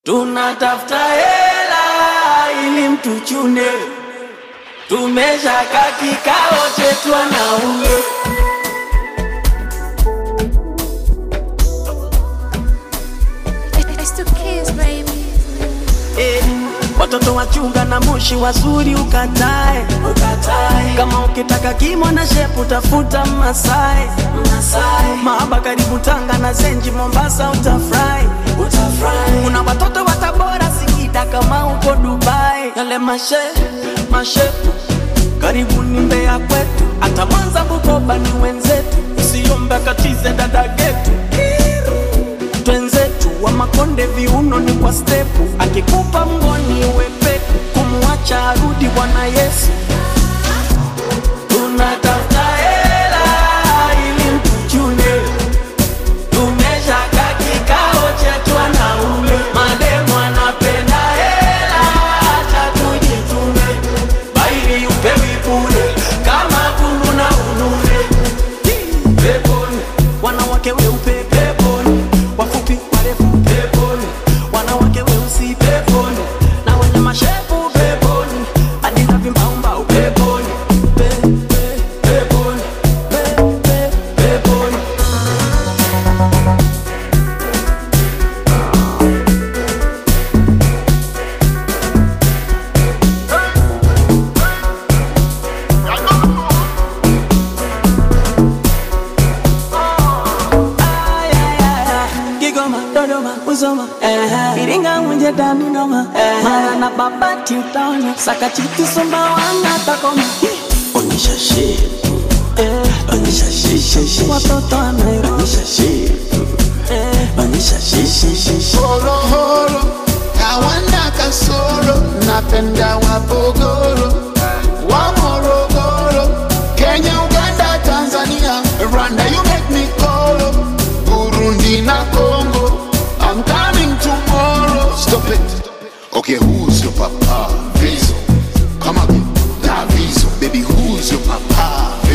tunatafuta hela ili mtuchune, tumeshaka kikao chetu wanaume. It's the kids, baby. Eh, watoto wachunga na moshi wazuri ukatae, ukatae. Kama ukitaka kimo na shepu tafuta Masai, Masai. Mahaba karibu Tanga na Zenji Mombasa utafurahi, utafurahi. Kuna watoto wa Tabora Singida kama uko Dubai, yale mashe mashepu karibu ni Mbeya kwetu, hata Mwanza Bukoba ni wenzetu, usiombe katize dada getu twenzetu wa Makonde viuno ni kwa stepu, akikupa mgoni wepeku, kumwacha arudi Bwana Yesu. Tunatafuta hela ili mtuchune, tumeshaka kikao chetu wanaume, mademu anapenda hela, acha tujitume, baili upewi bure kama kulu na unune peponi, wanawake weupe peponi, wafupi warefu peponi, wanawake weusi peponi, na wenye mashepu peponi, hadi na vimbaumbau peponi, pe, pe, peponi, pe, pe, peponi. Ay, ay, ay, ay. Kigoma, Dodoma, Uzoma, eh, Iringa, Mwenje, Dami, Noma, Mara na Babati utaona Sakachiti, Sumbawanga, Takoma Onyesha shepu, eh, onyesha shisha shisha, watoto wa Nairobi onyesha shepu, eh, onyesha shisha shisha. horohoro hawana kasoro napenda wabogoro wa morogoro kenya uganda tanzania rwanda you make me kolo burundi na congo i'm coming tomorrow stop it okay who's your papa vizo come again na vizo baby who's your papa